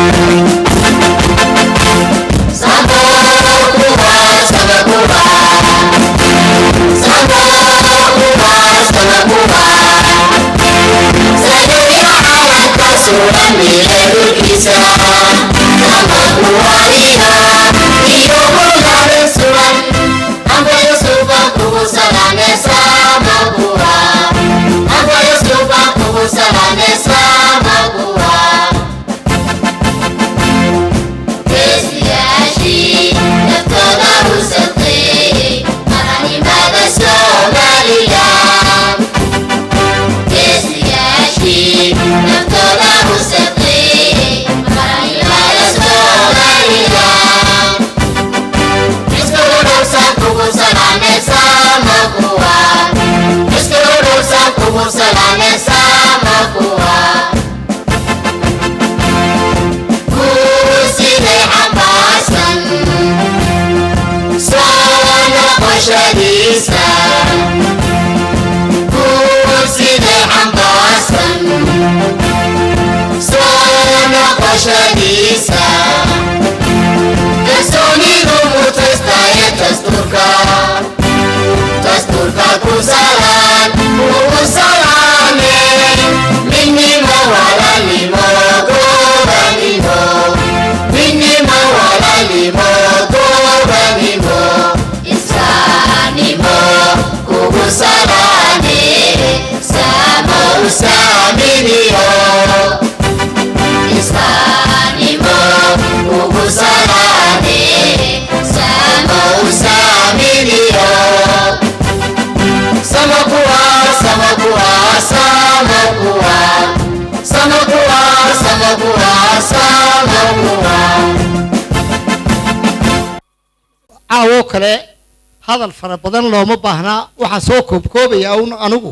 caawoo kale hadal fara badan looma baahnaa waxaan soo koobkoobayaa un anigu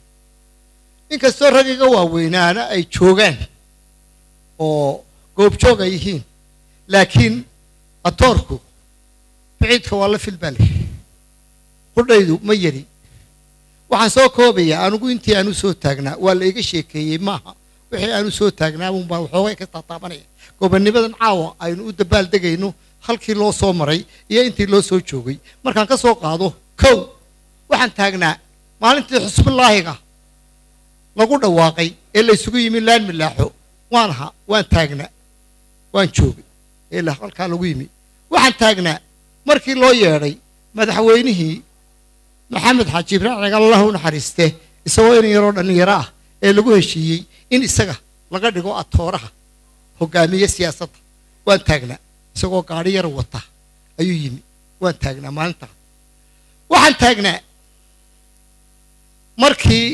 inkastoo rag iga waaweynaana ay joogaan oo goobjoog ay yihiin laakiin atoorku biciidka waa la filbale qudhaydu ma yari waxaan soo koobayaa anigu intii aanu soo taagnaa waa la iga sheekeeyey maaha wixii aanu soo taagnaa unbaa waxoogay ka taataabanaya gobonnimadan caawa aynu u dabaal degayno halkii loo soo maray iyo intii loo soo joogay markaan ka soo qaado kow waxaan taagnaa maalintii xusbulaahiga lagu dhawaaqay ee la isugu yimi laan milaaxo waan ahaa waan taagnaa waan joogay ee halkaa lagu yimi waxaan taagnaa markii loo yeedhay madaxweynihii maxamed xaaji ibraahim cigal allahu naxariiste isagoo in yaroo dhallinyaro ah ee lagu heshiiyey in isaga laga dhigo atooraha hogaamiye siyaasadda waan taagnaa isagoo gaadhi yar wata ayuu yimi waan taagnaa maalintaa waxaan taagnaa markii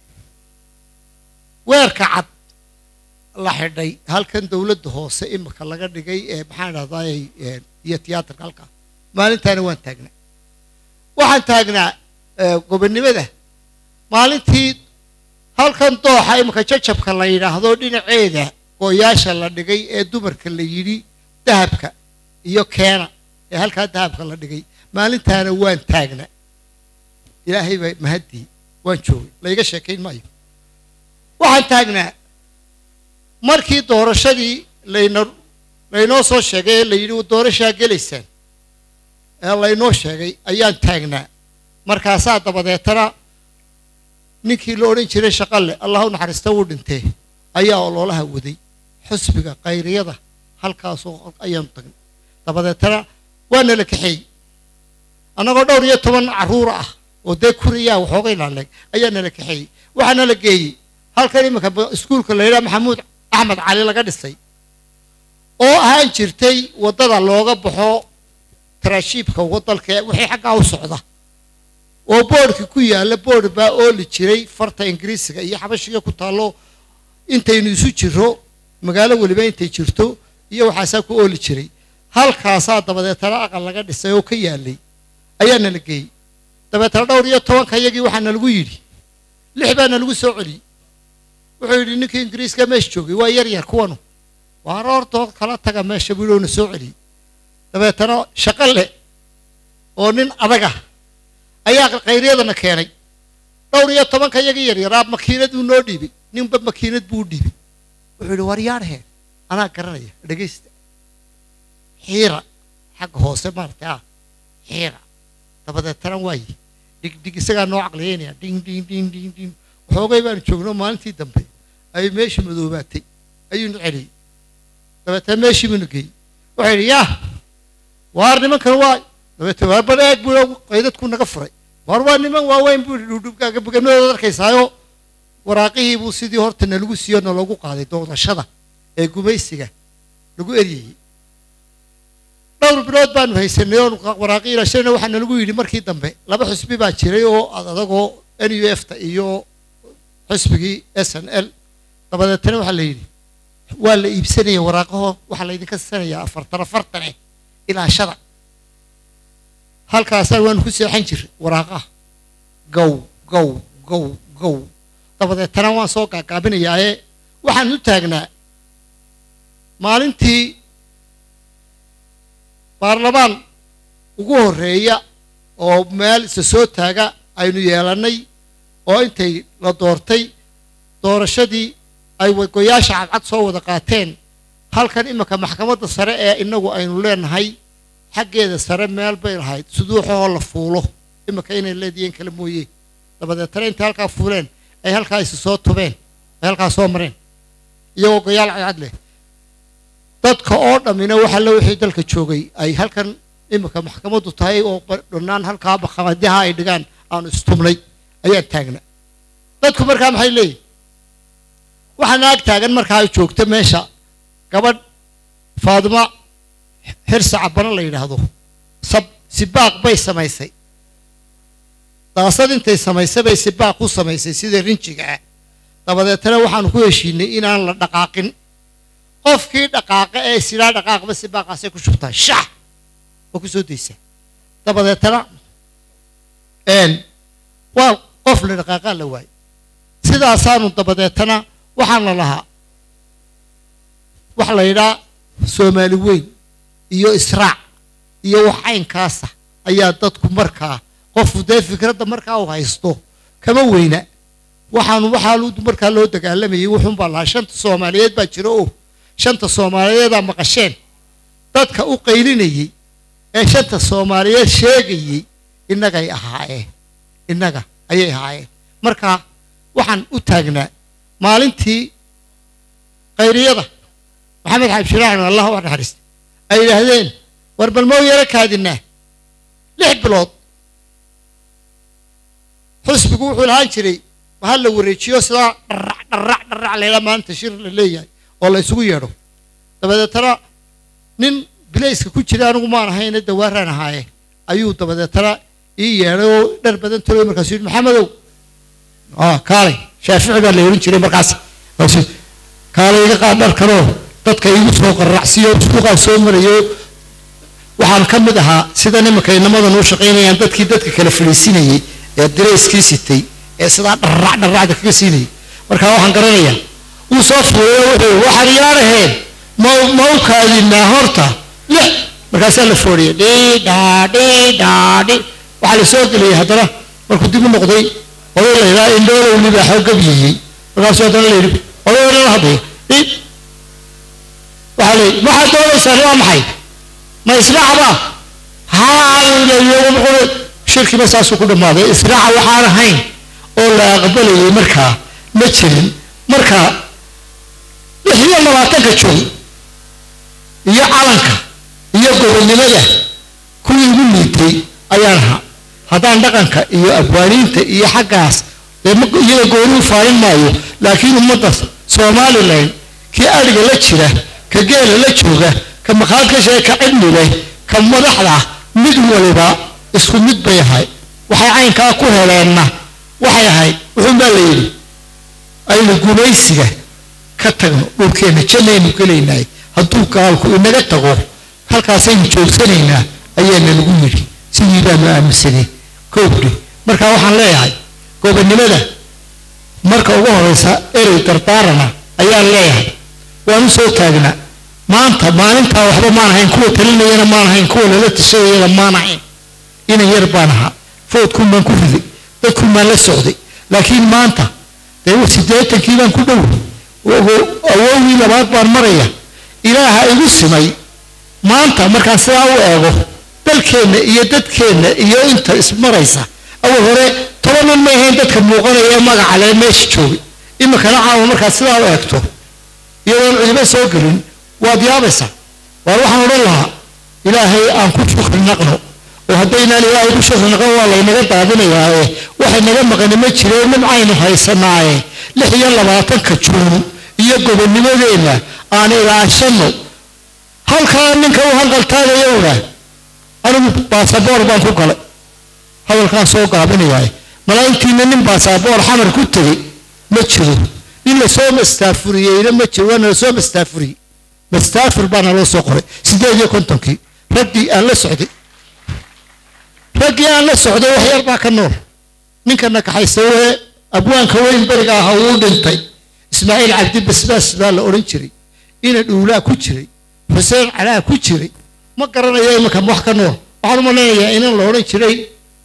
weerka cad la xidhay halkan dowladda hoose imika laga dhigay ee maxaan dhahdaay iyo tiyaatarka halkaa maalintaana waan taagnaa waxaan taagnaa gobonnimada maalintii halkan dooxa imika jajabka la yidhaahdo dhinaceeda gooyaasha la dhigay ee dumarka la yidhi dahabka iyo keena ee halkaa dahabka la dhigay maalintaana waan taagnaa ilaahay baa mahaddii waan joogay layga sheekayn maayo waxaan taagnaa markii doorashadii layna laynoo soo sheegay ee la yidhi doorashaa gelaysaan ee laynoo sheegay ayaan taagnaa markaasaa dabadeetana ninkii la odhan jiray shaqalle allahu naxariista wuu dhintee ayaa ololaha waday xusbiga kayriyada halkaasoo ayaanu tagnay dabadeetana waa nala kaxeeyey annagoo dhowr iyo toban carruur ah oo dee kuriyaa waxoogay laaleeg ayaa nala kaxeeyey waxaa nala geeyey halkan iminka iskuulka la yidhaha maxamuud axmed cali laga dhisay oo ahaan jirtay waddada looga baxo taraashiibka wadalka wixii xaggaa u socda oo boodhkii ku yaalla boodh baa ooli jiray farta ingiriisiga iyo xabashiga ku taallo intaynu isu jiro magaalo weliba intay jirto iyo waxaasaa ku ooli jiray halkaasaa dabadeetana aqal laga dhisay oo ka yaalay ayaa nala geeyey dabeetana dhowr iyo tobanka iyagii waxaa nalagu yidhi lix baa nalagu soo celiyey wuxuu yidhi ninkii ingiriiska meesha joogay waa yar yar kuwanu waa roortood kala taga meesha buu yidhi na soo celiyey dabeetana shaqo leh oo nin adaga ayaa khayryadana keenay dhowr iyo tobanka iyagii yaryaraa makiinad buu noo dhiibay ninba makiinad buu u dhiibay wuxuu yidhi war yaadhee anaa garanaya dhegaysta xiira xagga hoose maaragtay ah xiira dabadeetana waaye dhigdhig isagaa noo caqliyeynaya ding ding ding ding ding waxoogay baanu joogno maalintii dambe ayay meeshii madoobaatay ayuunu celiyey dabeetana meeshii buunu geeyey wuxuu yidhi yaa waar nimankan waa dabeetana waar bal eeg buu qaydadku naga furay waar waa niman waaweyn buu yidhi dhudhubkaaga buganadooda arkaysaayo waraaqihii buu sidii horta nalagu siiyo naloogu qaaday doodashada ee gumaysiga lagu eryayey dhowr bilood baanu haysanay oonu waraaqii ilaashana waxaa nalagu yidhi markii dambe laba xusbi baa jiray oo ad adagoo n u f ta iyo xusbigii s n l dabadeetana waxaa la yidhi waa la iibsanaya waraaqaho waxaa laydinka siinayaa afartan afartane ilaashada halkaasaan waanu ku seexan jiray waraaqaha gow gow gow gow dabadeetana waan soo gaagaabinayaaye waxaan u taagnaa maalintii baarlamaan ugu horreeya oo meel isa soo taaga aynu yeelannay oo intay la doortay doorashadii ay goyaasha cadcad soo wada qaateen halkan iminka maxkamadda sare ee innagu aynu leenahay xaggeeda sare meel bay lahayd suduuxahoo la fuulo iminka inay leedihiin kale mooye dabadeetana intay halkaa fuuleen ay halkaa isu soo tubeen ay halkaa soo mareen iyagoo goyaal cadcad leh dadka oo dhammina waxa la wixii dalka joogay ay halkan iminka maxkamaddu tahay oo dhannaan halkaa maxkamadaha ay dhigaan aanu istubnay ayaan taagna dadku markaa maxay leeyihin waxaa naag taagan markaa ay joogto meesha gabadh faadimo xirsa cabano la yidhaahdo sab sibaaq bay samaysay daasad intay samaysay bay sibaaq ku samaysay sida rinjiga ah dabadeetana waxaanu ku heshiinay inaan la dhaqaaqin qofkii dhaqaaqa ee silaa dhaqaaqba sibaaqaasay ku shubtaa shax oo ku soo daysaa dabadeetana waa qof la dhaqaaqaa la waayay sidaasaanu dabadeetana waxaan la lahaa waxa la yidhaha soomaali weyn iyo israac iyo wax caynkaasa ayaa dadku markaa qofku dee fikradda markaa uu haysto kama weyna waxaanu waxaa markaa loo dagaalamayay wuxuunbaa lahaa shanta soomaaliyeed baa jira oo shanta soomaaliyeedaa maqasheen dadka u qaylinayey ee shanta soomaaliyeed sheegayey innagay ahaayeen innaga ayay ahaayeen marka waxaan u taagnaa maalintii khayriyada maxamed xaab shiraaxin allah wax naxariista ay yidhaahdeen war bal mau yaro kaadinaa lix bilood xusbigu wuxuu lahaan jiray mahal la wareejiyo sidaa dharrac dharrac dharrac layla maanta shir la leeyahay oo la isugu yeedho dabadeetana nin bilayska ku jira anigu maan ahayne dawaaraan ahaaye ayuu dabadeetana ii yeedhay oo dhar badan taloy markaasu yidhi maxamedow kaalay shaafici baa la ohan jiray markaas kaalay iga qaad dharkanoo dadka igu soo qarracsiyo suuqaan soo marayo waxaan ka mid ahaa sida nimanka inamadan u shaqaynayaan dadkii dadka kala fadhiisinayey ee dirayskii sitay ee sidaa dharrac dharracda kaga siinayay markaa waxaan garanayaa wuu soo fuulay wuxuu waxaan yaaraheen ma ma u kaadinaa horta lix markaasaa la foodhiyay dhidhaa dhidhaa dhi waxaa la soo geliyey haddana markuu dib u noqday oday la yidhaha indhoolow libaaxoo gabyiyey markaasuu haddana la yidhi oday odhan hadlaya dhid waxaa la yidhi maxaad doonaysaan waa maxay ma israacba haa shirkiba saasuu ku dhammaaday israaca waxaan ahayn oo la aqbalayay markaa ma jirin marka lix iyo labaatanka joog iyo calanka iyo gobonnimada kuwii ugu liitay ayaan ahaa haddaan dhaqanka iyo abwaaniinta iyo xaggaas iyaga gooni u faalin maayo laakiin ummadda somalilan kii adhiga la jira ka geela la jooga ka maqaadka shee ka cidni leh ka madaxda mid waliba isku mid bay ahay waxay caynkaa ku heleenna waxay ahayd wuxuunbaa la yidhi aynu gumaysiga ka tagno dhulkeenna jannaynu gelaynaay hadduu gaalku inaga tago halkaasaynu joogsanaynaa ayaana lagu yidhi sidii baanu aaminsanay koobdhi marka waxaan leeyahay gobonnimada marka ugu horeysa erey dardaarana ayaan leeyahay waan u soo taagnaa maanta maalintaa waxba maan ahayn kuwa talinayana maan ahayn kuwa lala tashadayana maan ahayn inan yar baan ahaa foodkun baan ku riday dadkun baan la socday laakiin maanta dee siddeetankii baan ku dhow awowgii labaad baan maraya ilaaha igu simay maanta markaan sidaa u eego dalkeenna iyo dadkeenna iyo inta ismaraysa awal hore toban nin ma ahayn dadka muuqanaya ee magaca lee meesha joogay iminkana caawa markaad sidaa u eegto iyadoon cidiba soo gelin waad yaabaysaa waar waxaan odhan lahaa ilaahay aan ku shukri naqno oo haddaynaan ilaahay ku shukri naqon waa laynaga daadinayaaye waxay naga maqani ma jireen nimcaynu haysanaaye lix iyo labaatanka juun iyo gobonnimadeenna aan ilaashanno halkaa ninka u hanqaltaagayowna anigu baasaboor baan ku galay hadalkaan soo gaabinayaay malaa'igtiina nin baasaboor xamar ku tegey ma jiro nin lasoo mastaafuriyeyna ma jiro waana lasoo mastaafuriyey mastaafur baana loo soo qoray siddeed iyo kontonkii raggii aan la socday raggii aan la socday wax yar baa ka nool ninkana kaxaysawee abwaanka weyn beriga aha wuu dhintay ismaaciil cabdi basbaas baa la odhan jiray ina dhuulaa ku jiray xuseen calaa ku jiray ma garanayo iminka wax ka nool waxaan u malaynayaa inan la odhan jiray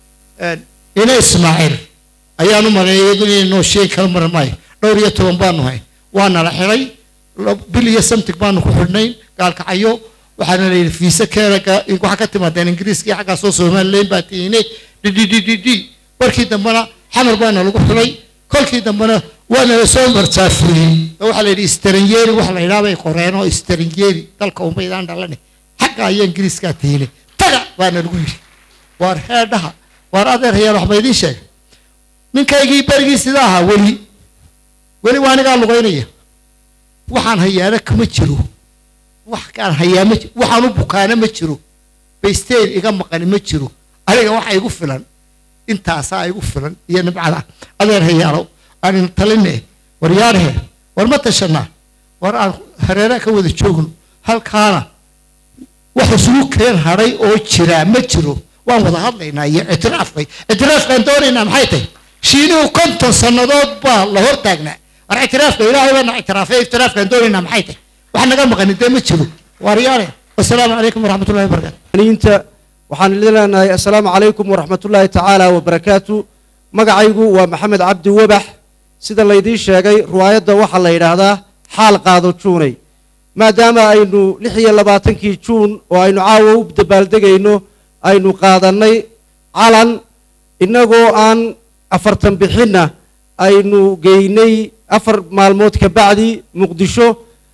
ina ismaaciil ayaan u maleeyay inay noo sheegi kala maran maayo dhowr iyo toban baanu hay waana la xidhay bil iyo samtig baanu ku xidhnayn gaalkacyo waxaana la yidhi fiise keena waxaa ka timaadeen ingiriiskii xaggaasoo somalilan baa tiine dddd markii dambena xamar baana lagu xidhay kolkii dambena waana la soo marsaafuriyey oo waxaa la yidhi istaranyeeri waxa la yidhaha bay qoreen oo istaranyeeri dalka umaydaan dhalane xagga ayaa ingiriiskaa tiine taga baana lagu yidhi waar heedhaha waar adeer hayaan waxba idiin sheegay ninkaygii berigii sidaa ahaa weli weli waa anigaa lugaynaya waxaan hayaana kama jiro wax kaan hayaa ma jiro waxaan u bukaana ma jiro baysteen iga maqani ma jiro aniga waxa igu filan intaasaa igu filan iyo nibcada adeer hayaalo aan taline war yaarhe war ma tashanaa war aan hareeraha ka wada joogno halkaana wax isugu keen hadhay oo jiraa ma jiro waan wada hadlaynaa iyo ictiraafkay ictiraafkaan doonaynaa maxay tahay shiinuhu konton sannadood baa la hor taagnaa war ictiraafka ilaahay baana ictiraafay ictiraafkaan doonaynaa maxay tahay wax naga maqani dee ma jiro waaryaale wasalaamu calaykum waraxmatullahi wabarakaatu inta waxaan idin leenahay assalaamu calaykum waraxmatullaahi tacaala wabarakaatu magacaygu waa maxamed cabdi wabax sida laydiin sheegay riwaayadda waxaa la yidhaahdaa xaal qaado juunay maadaama aynu lix iyo labaatankii juun oo aynu caawa u dabaaldegayno aynu qaadannay calan innagoo aan afartan bixinna aynu geynay afar maalmood ka bacdi muqdisho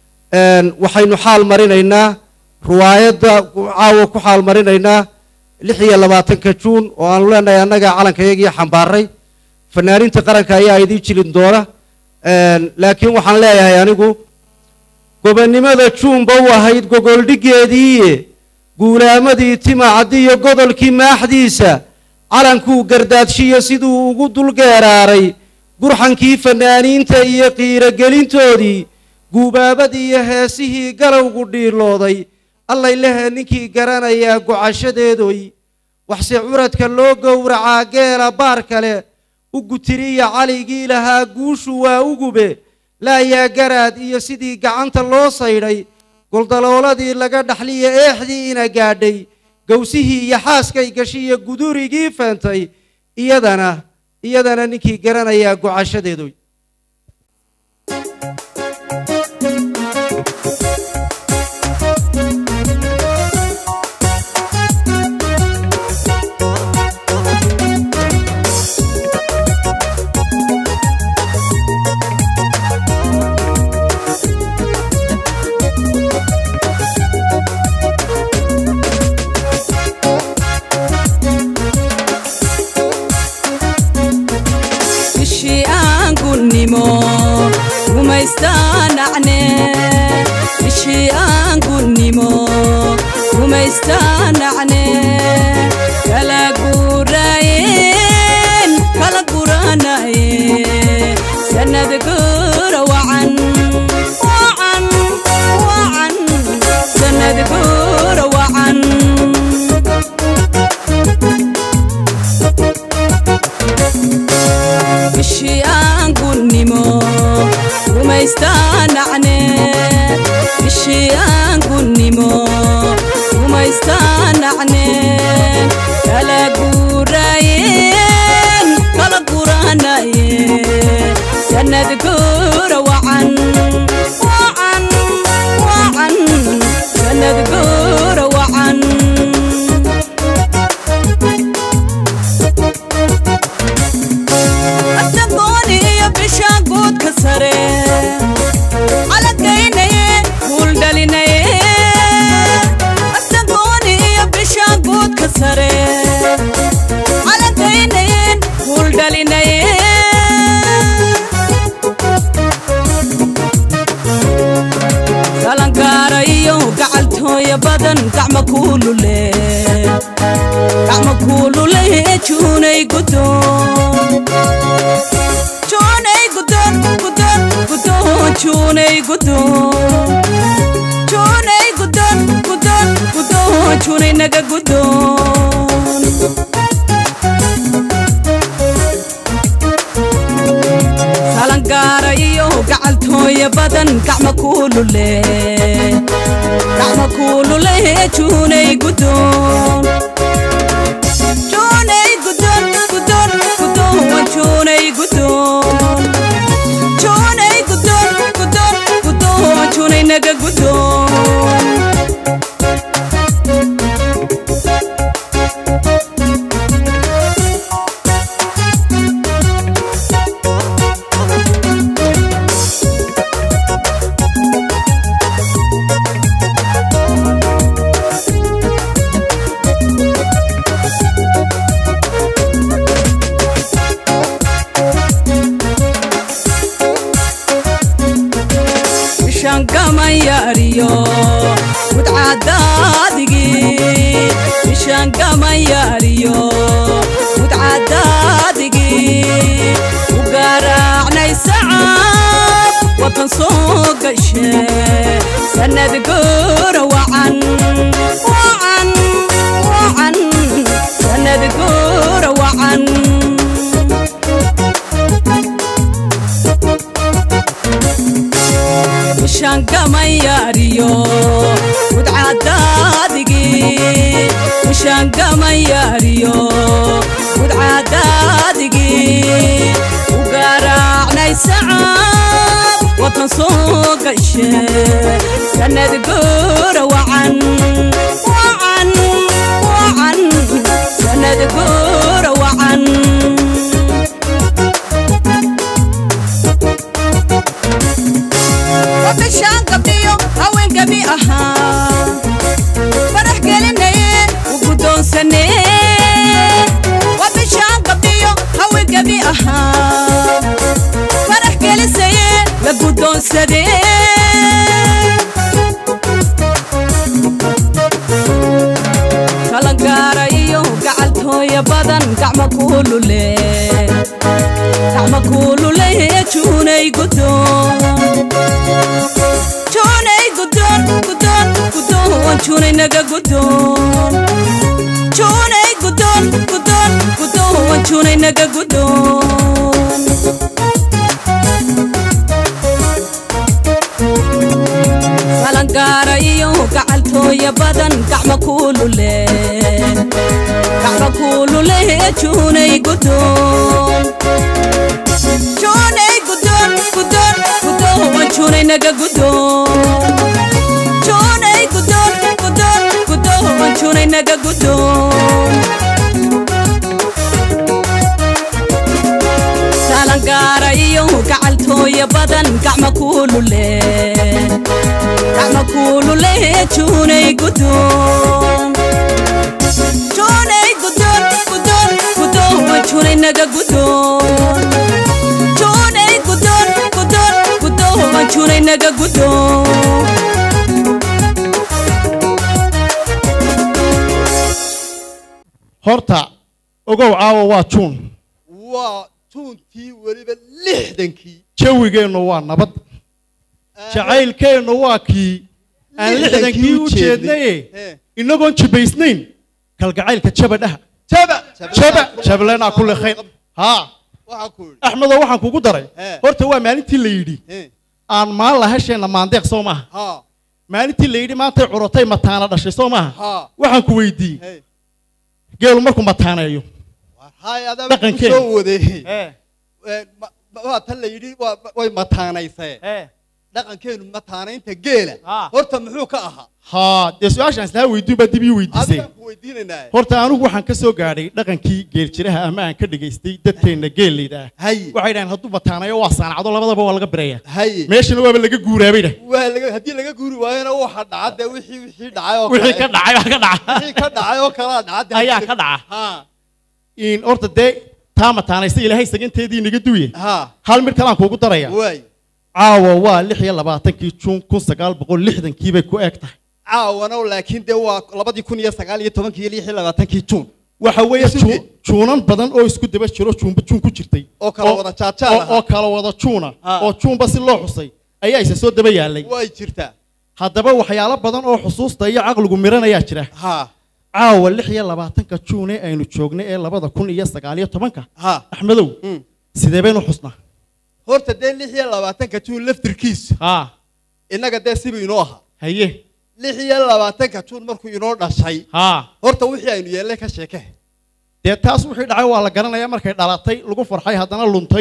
waxaynu xaal marinaynaa riwaayadda caawa ku xaal marinaynaa lix iyo labaatanka juun oo aanu leenahay annaga calankayagii xambaaray fanaaninta qaranka ayaa idiin jilin doona laakiin waxaan leeyahay anigu gobonnimada juunba u ahayd gogoldhiggeediiye guulaamadii timacaddi iyo godolkii maaxdiisa calankuu gardaadshiyo siduu ugu dulgeeraaray gurxankii fanaaniinta iyo qiirogelintoodii guubaabadii iyo heesihii galowgu dhiilooday allay lehe ninkii garanayaa gocashadeedoy waxse curadka loo gowracaa geela baar kale u gutiriya caligii lahaa guushu waa ugube laayaa garaad iyo sidii gacanta loo saydhay goldalooladii laga dhaxliya eexdii ina gaadhay gowsihii iyo xaaskay gashiyo gudurigii feentay iyadana iyadana ninkii garanayaa gocashadeedoy bishii aan gunnimo rumaystaanacne bishii aan gunnimo rumaystaanacne kala guraayeen kala guranaye sanad gura wacan wacan wacan sanad gura wacan bishii aan gunnimo rumaystaanacne bishii aan gunnimo rumaystaanacne kala guraayeen kala guranaye sanad gura wacan wacan wacan sanad guura wacan asagooni iyo bisha guudka sare calagaynaye guul dhalinaye asagooni iyo bisha guudka sare calagaynayeen guul dhalinaye galangaara iyo gacaltooya badan gacma kuulule gacma kuulule juunay gudoon juunay gudoon gudoon gudoon juunay gudoon juunay gudoon gudoon gudoon juunay naga gudoon galangaara iyo gacaltooya badan gacma kuulule gacma kuulule juunay gudoon juunay gudoon gudoon gudoon juunay gudoon juunay gudoon gudoon gudoon juunay naga gudoon ishangamayariyo mudcadaadigi ishangamayariyo mudcadaadigi u garaacnay sacab wadan soo gashe sanad guura wacan wacan wacan sanad guura wacan ishangamayariyo mudcadaadigi ishangamayariyo mudcadaadigi u garaacnay sacab wadan soo gashe sanad guura wacan wacan wacan sanad guura wacan wabishaan gabdhiyo haween gabi ahaa farax gelinaye u guddoonsane wabishaan gabdhiyo haween gabi ahaa farax gelisaye la guddoonsade kalangaara iyo gacaltooya badan gacma kuulule gacma kuulule juunay gudoon juunay gudoon gudoon gudoon juunay naga gudoon juunay gudoon gudoon gudoon juunay naga gudoon galangaara iyo gacaltooya badan gacma kuulule gacma kuulule juunay gudoon juunay gudoon gudoon gudoon juunay naga gudoon juunay gudoon gudoon gudoon juunay naga gudoon galangaara iyo gacaltooya badan gacma kuulule gacma kuulule juunay gudoon juunay gudoon gudoon gudoon juunay naga gudoon juunay gudoon gudoon gudoon juunay naga gudoon horta ogow caawa waa juun waa tuuntii weliba lixdankii jawigeennu waa nabad jacaylkeennu waa kii aan lixdankii u jeednaye Eh. inagoon jibaysnayn kalgacaylka jabadhaha jaba jaba jablenaa kulli khayr haa waxaa ku yidhi axmedoo waxaan kugu daray Eh. horta waa maalintii la yidhi Eh, aan maan lahasheenna maandeeq soo maaha haa maalintii la yidhi maantay curatay mataana dhashay soo maaha haa waxaan ku weydiiyey hey geelu markuu mataaneeyo war hay adaa ku Dhaqankeena. soo wadeeyey Eh, Eh, ma- ma- waa tan la yidhi waa- way mataanaysee eh, dhaqankeenu mataanaynta geela Ah. horta muxuu ka ahaa haa dee su-aashaan islaha weydiin baa dib ii weydiisay adigaan ku weydiinaynaa horta anigu waxaan ka soo gaadhay dhaqankii geeljiraha ama aan ka dhegaystay dadkeenna geellayda ah haye waxay dhahaan hadduu bataanayo waa saanacdo labadaba waa laga biraya haye meeshana waaba laga guuraabay dhah waa laga haddii laga guuri waayona waxa dhaca dee wixii wixii dhacay oo wixii ka kale dhacay waa ka dhaca wixii ka dhacay oo kalaa dhaca dee ayaa haddii- ka dhaca ha in horta dee taa mataanaysa ilaahay saganteedii naga duuye ha hal mid kalaan kuugu daraya waay caawa waa lix iyo labaatankii juun kun sagaal boqol lixdankii bay ku eg tahay caawana laakiin dee waa labadii kun iyo sagaal iyo tobankii iyo lix iyo labaatankii juun waxa weeye Isu juu- dee. juunan badan oo isku daba jiro juunba juun ku jirtay oo kala wada jaajaal oo- oo ahaa kala wada juuna Ha. oo juunba si loo xusay ayaa isa soo daba yaalay way jirtaa haddaba waxyaalo badan oo xusuusta iyo caqligu miranayaa jira ha caawa lix iyo labaatanka juun ee aynu joognay ee labada kun iyo sagaal iyo tobanka ha axmedow Mm. sidee baynu xusnaa horta dee lix iyo labaatanka juun laftirkiisa haa innaga dee sibuu inoo ahaa haye lix iyo labaatanka juun markuu inoo dhashay haa horta wixii aynu yeelnay ka sheeke dee taas wixii dhacay waa la garanayaa markay dhalatay lagu farxay haddana luntay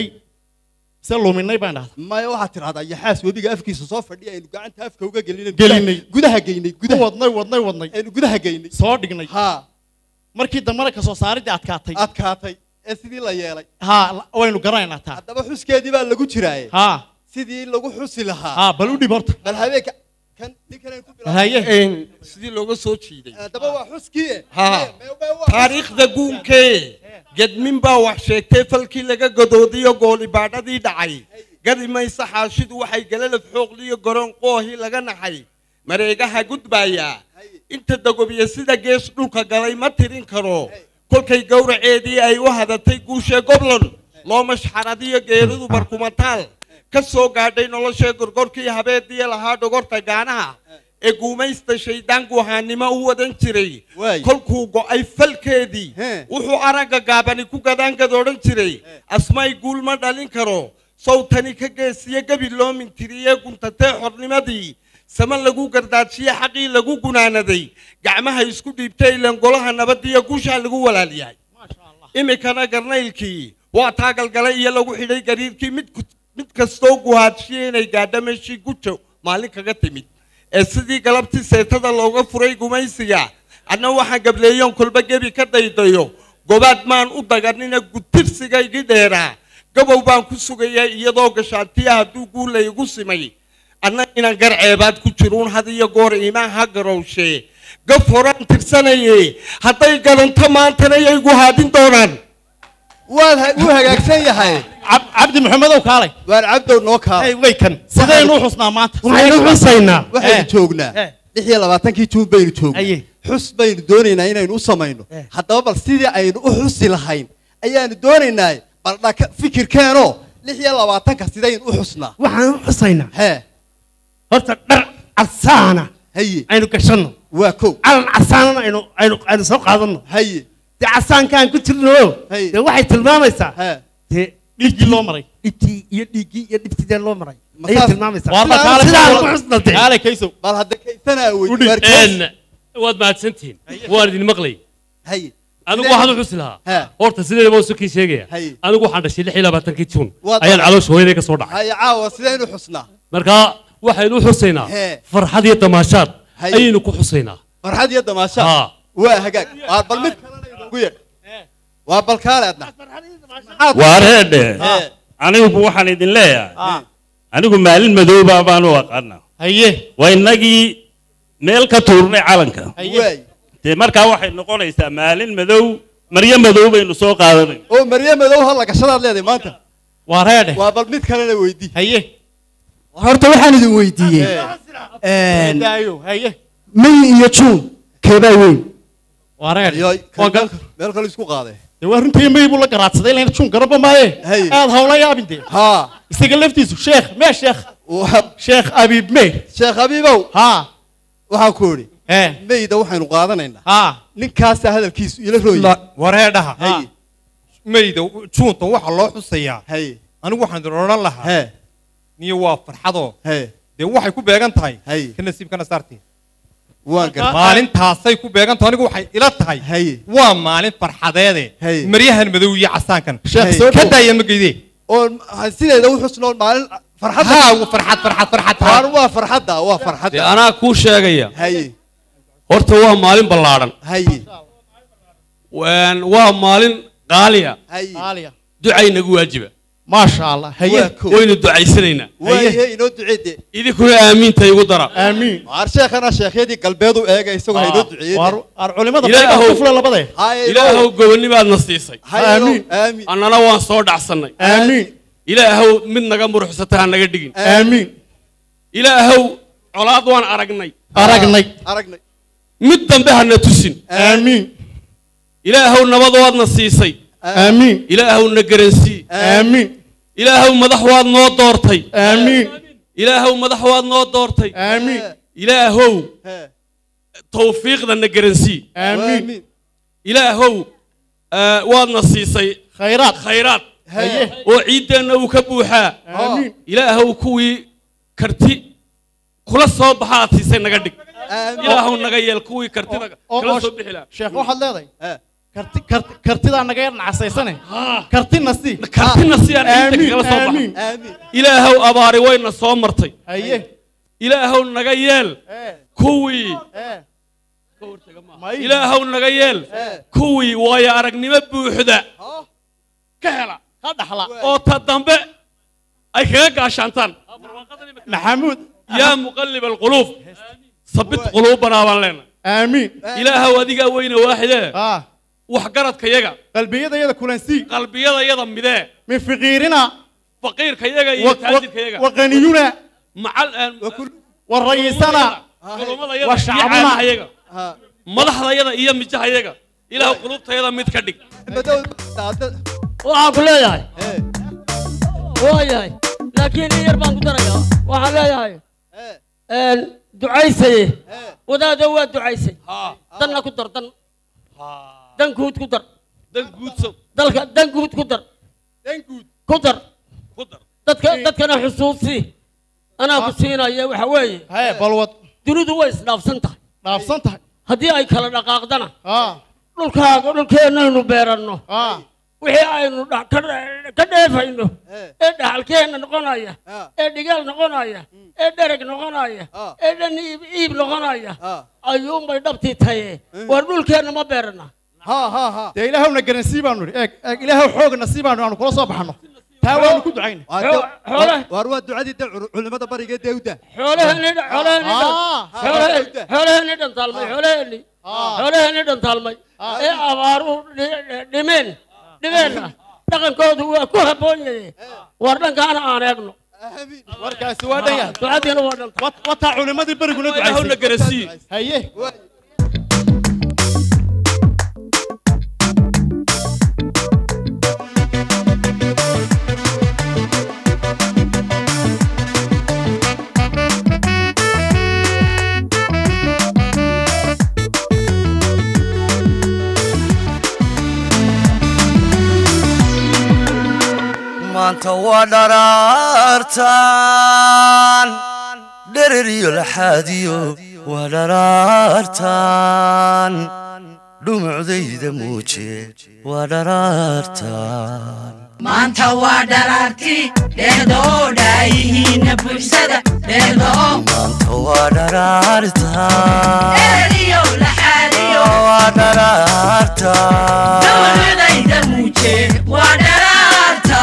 se luminay baan dhahda maya waxaad tidhahdaa yaxaas webiga afkiisa soo fadhiya aynu gacanta afka uga gelinay Gelinay. gudaha geynay ku gudaha wadnay wadnay wadnay aynu gudaha geynay soo dhignay ha markii dambena ka soo saaridii adkaatay adkaatay ee sidii la yeelay haa la- waynu garanaynaa taa haddaba xuskeedii baa lagu jiraaye haa sidii lagu xusi lahaa haa bal u dhib horta bal habeenka kan ninkan aynu ku bilaabno haye sidii looga soo jiiday haddaba waa xuskii Ha. taariikhda guunkee gedmin baa wax sheegtay falkii laga gadoodiyo goolibaadhadii dhacay gadi mayse xaashidu waxay galalad xooqliyo garoon qoohii laga naxay mareegaha gudbaaya inta dagobiya sida gees dhulka galay ma tirin karo kolkay gowraceedii ay u hadatay guushee goblon loo mashxaradiyo geeridu barkumataal ka soo gaadhay noloshee gorgorkii habeediya lahaa dhogorta gaanaha ee guumaysta shaydaan guhaannimo u wadan jiray Waay. kolkuu go'ay falkeedii He. wuxuu aragga gaabani ku gadaangadoodhan jiray asmay guul ma dhalin karo sawtani ka geesiye gebi loo mintiriye guntatee xornimadii sama lagu gardaajiye xaqii lagu gunaanaday gacmaha isku dhiibtay ilan golaha nabadiyo guushaa lagu walaalyahay iminkana garnaylkii waa taagalgalay iyo lagu xidhay gariirkii mid ku- mid kastoo guhaadshiyey inay gaadho meeshii gujo maalin kaga timid ee sidii galabtii seetada looga furay gumaysiga adna waxaan gableeyoon kolba gebi ka daydayo gobaad maan u daganina gutirsiga igi dheeraa gabow baan ku sugayay iyadoo gashaantiya hadduu guula igu simay adna inaan garceebaad ku jiruun had iyo goor iimaan ha garowshee gaf horaan tirsanaye hadday gadanto maantana yay guhaadin doonaan waad ha- wuu hagaagsan yahay Cab- cabdi maxamedow kaalay waar cabdow noo kaa Hey, way kan sidaynu u xusnaa maanta waxaynu xusaynaa waxaynu Eh. joognaa Eh. lix iyo labaatankii juun baynu joognaa Aye. xus baynu doonaynaa inaynu u samayno Eh. haddaba bal sidii aynu u xusi lahayn ayaanu doonaynaa bal dhaka fikirkeenoo lix iyo labaatanka sidaynu u xusnaa waxaan u xusaynaa hee horta dhar casaana haye aynu gashanno waa kow calan casaanana aynu aynu aynu soo qaadanno haye dee casaankaan ku jirno Hey. dee waxay tilmaamaysaa hee dee dhiiggii loo maray dhibtii iyo dhiiggii iyo dhibtideen loo maray Ma ayay saas- tilmaamaysaa Waarba Sidaan- kaalay sidaan kaysow. ku xusnatay. kaalay kaysow bal hadda kaysanaa Udhi. wey waarkees een waad mahadsantihiin waan idin maqlay haye anigu waxaan u xusi lahaa He. horta sideedaba usukii sheegaya Hay. anigu waxaan dhashay lix iyo labaatankii juun Waad ayaan dhashay. caloosha hooyaday ka soo dhacay haye caawa sidaynu xusnaa marka waxaynu u xusaynaa He. farxad iyo damaashaad Hay. ayaynu ku xusaynaa farxad iyo damaashaad Ha. waa hagaag waa bal mid kalena inoogu yeedh waa bal kaale adna waareedhe Hee. anigu waxaan idin leeyahay Ah. anigu maalin madooba baan u aqaana haye waa innagii meel ka tuurnay calanka haye waay dee markaa waxay noqonaysaa maalin madow maryo madow baynu soo qaadanay oo maryo madow ha la gashadaad leedahay maanta waa reedhe waa bal mid kalena weydii haye horta waxaan idin weydiiyey daayo haye may iyo juun keebaa weyn waa reedhe Ayoy, waa gal meel kale isku qaaday dee waa runtii may buu la garaadsaday ilayna jun garaba maaye Haye. aad hawla yaabin dee haa isaga laftiisu sheekh mee sheekh waa sheekh abiib mee sheekh habiibow haa waxaan ku idhi ee meyda waxaynu qaadanaynaa haa ninkaasaa hadalkiisu ila rooyay wareedhaha haye mayda juuntan waxaa loo xusayaa haye anigu waxaan idin odhan lahaa hee niyo waa farxadoo hee dee waxay ku beegan tahay Haye. ka nasiibkana saartiin waan gar maalintaasay ku beegan tahay anigu waxay ila tahay haye waa maalin farxadeede Haye. maryahan madow iyo casaankan Sheekh, soo ka dhow. daaya ma geydee oo sideeda u xusnoo maalin farxadda haa farxad farxad farxad waar waa farxadda waa farxadda dee anaa kuu sheegaya haye horta waa maalin ballaadhan haye Waan- waa maalin qaaliya haye qaaliya ducay nagu waajiba maasha allah waa haye ko waynu ducaysanaynaa waaye inoo duceede idinkuna aamiinta igu dara aamiin waar sheekhana sheekhyadii galbeed u eega isagoo haynoo duceeyey waar waar culimada Ilaahow. qaybaha kufla labade haye ilaahow gobonnibaadna siisay haye Aamiin. aamiin annana waan soo dhacsannay aamiin ilaahow mid naga muruxsata ha naga dhigin aamiin ilaahow colaad waan aragnay aragnay aragnay mid dambe hana tusin aamiin ilaahow nabad waadna siisay aamiin ilaahow na garansii aamiin ilaahow madax waad noo doortay aamiin ilaahow madax waad noo doortay aamiin ilaahow He. tawfiiqda na garansii aamiin ilaahow ah, waadna siisay khayraad khayraad haye oo ciiddeenna uu ka buuxaa aamiin ilaahow kuwii karti kula soo baxa aad siisay naga dhig aamiin ilaahow naga yeel kuwii kartida oo- kala oo- soo bixi lahaa sheekh waxaad leedahay He. karti karti kartidaa naga yar nacasaysane kartina sii kartina si aan ciidda aamiin kala soo baxa aamiin aamiin ilaahow abaari wayna soo martay haye ilaahow naga yeel ee kuwii ee may ilaahow naga yeel kuwii waayo aragnimo buuxda ka hela ka dhaxla oo ta dambe ay kaga gaashaantaan maxamuud yaa muqallib alquluub sabit quluubanaa baan leenahay aamiin ilaahow adigaa weyne waaxidee ah waxgaradka yaga qalbiyada yada kulansii qalbiyada yada midee min fiqiirina faqiirka yaga iyo taajirka yaga waqaniyuna macal warayisana culummada wa yada iyo shacbuna. caamaha yaga madaxda yada iyo mijaha yaga ilaahu qulubtayada mid ka dhig madow daada waxaan ku leeyahay He. waayahay laakiin in yar baan ku darayaa waxaan leeyahay He. een, ducaysaye He. wadaado waa ducaysay danna ku dar dan dan guud ku dar dan guudsow dalka dan guud ku dar dan guud ku dar ku dar dadka dadkana xusuusii anaa ku siinaya waxa weeye haye balwad dunidu way isdhaafsan tahay dhaafsan tahay haddii ay kala dhaqaaqdana ah dhulkaaga dhulkeennaynu beeranno ah wixii aynu dha- ka dhe- ka dheefayno He. ee dhaxalkeenna noqonaya Ah. ee dhigaal noqonaya ee dhereg noqonaya Ah. ee dhan iib iib noqonaya Ah. ayuunbay dhabtii taye war dhulkeenna ma beerana ha ha ha dee ilaahowna garansii baanu nidhi eeg eeg ilaahow xoogna sii baanu aanu kula soo baxno taa waanu ku ducayna Waa Xoo- de- xoolaha- waar waa ducadii de cul- culimada bariga ee dawda xoolaheenni dha- xoolaheenni dhan- Ah. xoolahe- xoolaheenni dhantaalmay xoolaheenni xoolaheenni dhantaalmay ee abaaruhu dhi- dhi- dhimeen dhimeenna dhaqankoodu waa ku habboon yahay war dhankaana aan eegno aamiin warkaasi waa dhan yahay ducadiina waa dhanta Wat- wataa culimadii beriguna ilaahowna ducaysay garansii haye Waa- maanta waa dharaartaan dherer iyo laxaadiyo waa dharaartaan dhumucdayda muuje waa dharaartaan maanta waa dharaarti dheedoo dhaayihiinna bulshada dheedoo maanta waa dharaartaan dhereriyo laxaadiyo waa dharaartaan dowladayda muuje waa dharaarta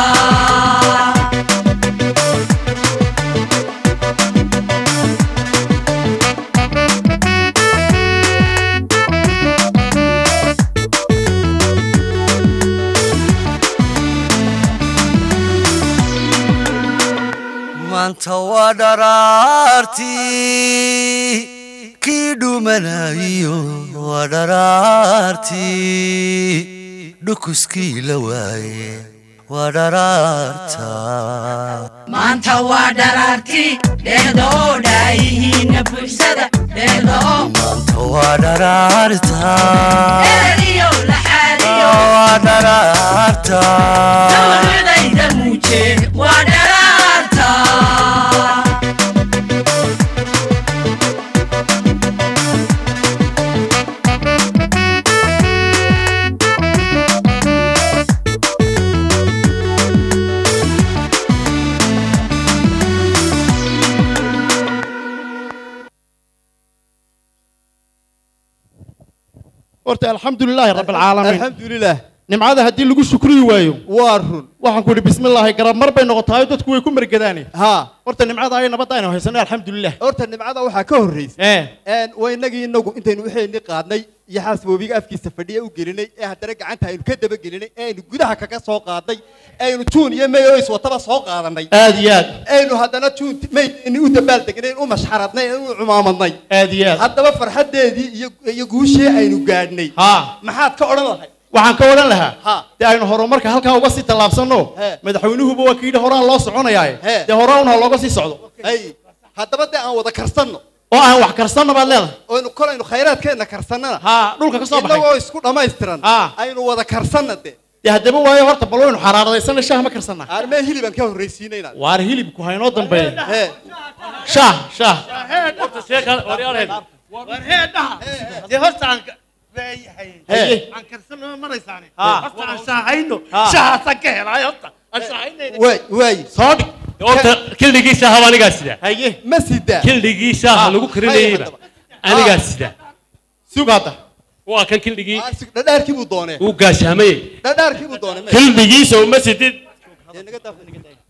maanta waa dharaartii kii dhumanayo waa dharaartii dhukuskii la waaye waa dharaarta maanta waa dharaarti dheedoo dhaayihiinna bulshada dheedoo maanta waa dharaarta dhereriyo laxaadiyo waa dharaarta dowladayda muuje waa dharaarta horta alxamdulilaahi rabbi alcaalamiin alxamdulilah nimcada haddii lagu shukriyi waayo waa run waxaan ku idhi bismillaahi garab mar bay noqotahay dadku way ku mergadaane ha horta nimcada ay nabadda aynu haysanay alxamdulilah horta nimcada waxaa ka horraysa ee een waa inagii inagu intaynu waxayni qaadnay iyo xaasboobiga afkiisa fadhiya u gelinay ee haddana gacanta aynu ka daba gelinay ee aynu gudaha kaga soo qaadnay ee aynu juun iyo may oo iswataba soo qaadanay aad iyo aad aynu haddana juun maydni u dabaaldegnay u mashxaradnay u cumaamadnay aad iyo aad haddaba farxaddeedii iyo iyo guushii aynu gaadhnay ha maxaad ka odhan lahay waxaan ka odhan lahaa Ha. dee aynu horumarka halkaa uga sii tallaabsanno He. madaxweynuhuba waa kii yidhi horaan loo soconayaaye He. dee horaan ha looga sii socdo hay haddaba dee aan wada karsanno oo aan wax karsanna baad leedahay oynu kolaynu khayraadkeenna karsannana ha dhulka ka soo baxay inagoo isku dhammaystiran Ha. aynu wada karsanna dee dee haddaba waayo horta bal waynu xaraaradaysana shaah ma karsanaa armee hilibaan ka horraysiinayna waar hilibku haynoo dambeeya hee shaah shaah dee horta aan Haye. aan karsano maraysaane Ha. horta aan shaahayno Ha. shahaasaan ka helaayo horta aan shaahaynayn waay waay soo dhig horta kildigii shaaha waa anigaa sida haye ma sidaa kildigii shaaha lagu karinayeyba anigaa sida sug hadda waa kan kildigii Ah, sig- dhadhaarkii buu doonee uu gaashaamayey dhadhaarkii buu doonee kildigiisa uma sidid Dee naga daaf-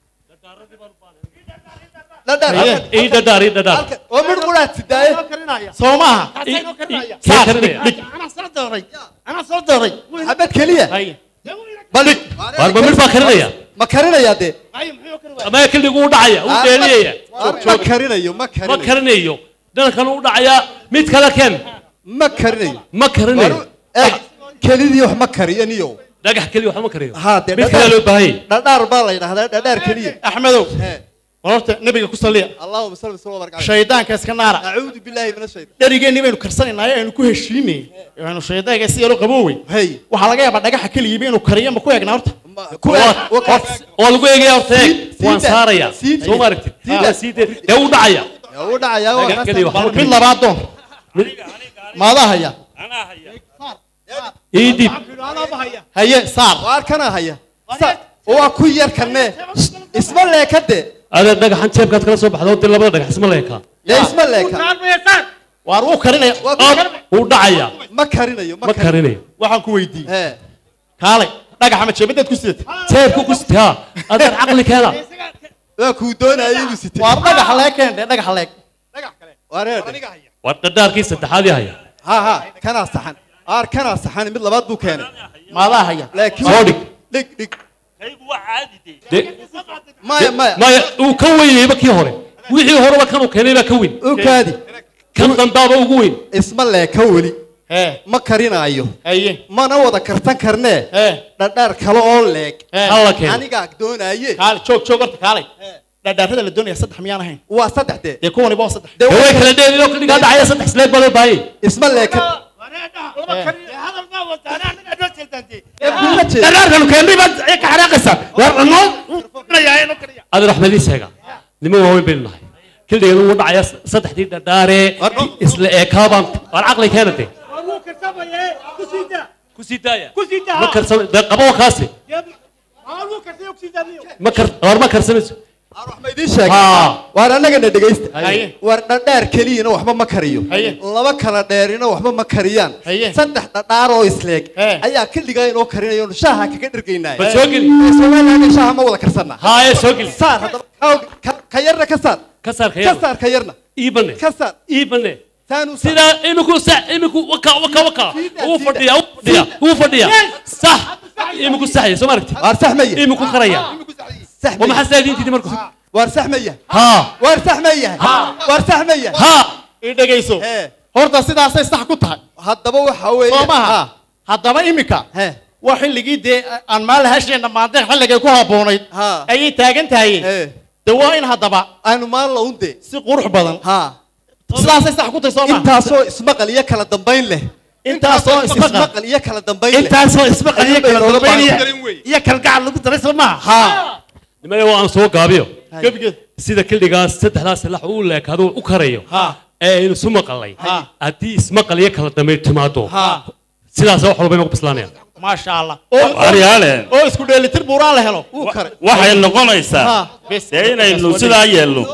dhadhaar Haye. halkan- ii dhadhaar ii dhadhaar halkan oo midh quraad sidaaye soo maaha kee Saas, karinaya dhig, anaa soo dooray anaa soo dooray xabad keliya haye bal waar ma mid baa karinaya ma karinayaa dee ay muxuu kari waayay ama kildigu u dhacaya uu Ah, dheeliyaya ma- ma karinayo ma ma karinayo karinayo dhankan u dhacayaa mid kale ken ma karinayo ma karinayo Waru- eeg kelidii wax ma kariyo niyo dhagax keliya waxba ma kariyo haa dee mid kale loo baahanyay dhadhaar baa la yidhahdaa dhadhaar keliya axmedow Hee. war horta nebiga ku salliya allahuma salli wasalaam wa barik calayh shaydaanka iska naara acuudu billaahi min ashaytaan dherigeenni baynu karsanaynaa aynu ku heshiinay aynu shaydaanka si yaro qaboowey hey waxaa laga yaabaa dhagaxa keligiiba inuu kariyo ma ku eegnaa horta ma- ku Waa- eeg- wa- waa lagu eegaya horta eeg Sii- waan sii daa. saaraya Sii daa. soo ma aragtid Sii daa. waa sii dee dee u dhacaya Yaa u dhacayaa waa Dhagax kaas- keliya waxba ma mid kariyo labaad doon maadaa haya ii dib haye saar waar kana haya Sa- waa ku yar kanne isma leeka dee adeer dhagaxan jeebkaad kala soo baxdo dee labada dhagax isma leeka dee isma leeka waar wuu karinaya Waa ku Ab, kar- wuu dhacaya ma karinayo ma karinayo waxaan ku weydiiyey hee kaalay dhagaxa ma jeebadaad ku sidata jeebku ku sitaa adeer caqli keena waa kuu doonaya inuu sitay waar dhagaxa leeg keen dee dhagaxa leeg wareer waa dhadhaarkii saddexaad ii haya ha ha kanaa saxan aar kanaa saxan mid labaad buu keenay maadaa haya laakiin soo dhig dhig dhig dee maya maya maya uu ka weynayba kii hore wixii horeba kanuu keenay baa ka weyn u kaadi kan dambaaba ugu weyn isma leeka weli hee ma karinaayo haye mana wada kartan karnee hee dhadhaar kale oo leeg hee halla keen anigaa doonaaye kaalay joog joog horta kaalay dhadhaarada la doonaya saddex miyaan ahayn waa saddex dee dee kuwaniba waa saddex dee dee way waa- kala dheelino kiligaa dhacaya saddex isleeg baa loo baahayay isma leeka hadal baa wataa anaa anagaa noo jeedaantee ee kuma jeeda dharaarkanu keennay baad ka xanaaqaysaa war noo kariyaa inoo kariya adeer axmed ii sheega nimo waaweyn baynu nahay kildigan wuu dhacaya saddexdii dhadhaaree isla eekaabaan waan caqli keenate war wuu karsamayee ku sii daa ku sii daaya ku sii daa ma karsan dee qabo kaasi war wuu karsay ku sii daa miyo ma kar war ma karsanayso waxma idiin sheegay haa waar annagana dhegaysta Haye. waar dhadhaar keliyana waxba ma kariyo Haye. laba kala dheerina waxba ma kariyaan Haye. saddex dhadhaar oo isleeg Hee. ayaa keligaa inoo karinayo shaaha kaga dhergaynaa bal soo geli somalilaga shaaha ma wada karsanna haa ee soo geli saar haddaba ka- ka- ka yarna ka saar ka saar ka ka yar saar ka yarna ii bane ka saar ii bane saanu saar sidaa iminku sa iminku waka waka waka uu fadhiya uu fadhiya uu fadhiya sax iminku saxya soo ma aragti waar saxmaya iminku karaya sax waa maxaa saadiintiidi marku waar saxmaya haa waar saxmaya waar saxmaya haa ii dhegayso hee horta sidaasay sax ku tahay haddaba waxa weeye soo maaha haddaba imika hee waa xilligii dee aan maal hasheenna maanteen xilligay ku habboonayd ha ayay taagan tahay hee dee waa in haddaba aanu maan launde si qurux badan ha sidaasay sax ku tahay soo maaha intaasoo ismaqal iyo kala dambayn leh intaasoo ismaqal ismaqal iyo kala dambayn leh intaasoo ismaqal iyo kala Ayuu bay dambaynaya nooga iyo kalgacal lagu daray soo maaha ha nimaya waa aan soo gaabiyo gebigeed sida kildigaas saddexdaas lax uu leekaado u karayo ha ee aynu isu maqalay Ha. haddii ismaqal iyo kala dambe timaado ha sidaas wax walba inagu bislaanayaan maasha allah oo waryaale oo isku dheelitir buuraan la helo wuu kare waxay noqonaysaa ha bes dee inaynu sidaa yeelno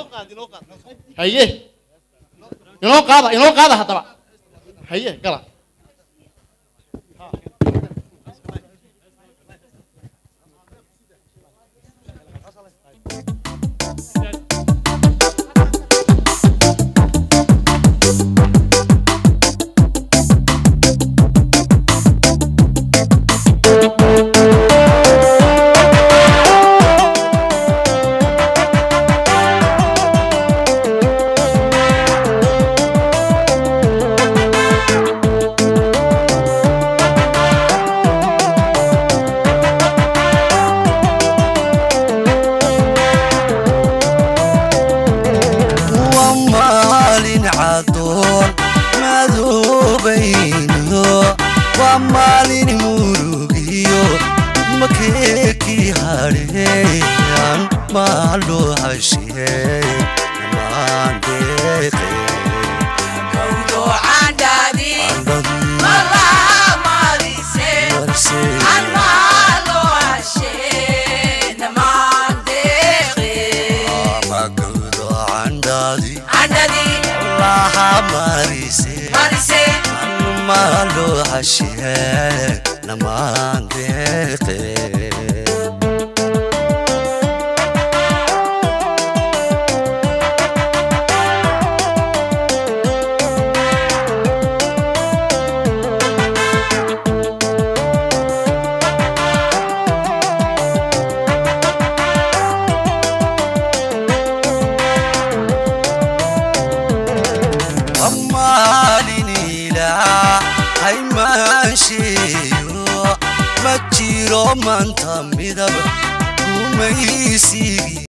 haye inoo qaada inoo qaada haddaba haye gala waa maalin cadoon madoobayno waa maalin murugiyo makeekii hadheeyaan maalo hashee maandeeqe magawdo candhaadi laha marise maalo hashee namaandeeqe maaliniilaa haymaansheeyo ma jiro maanta midab gumaysigii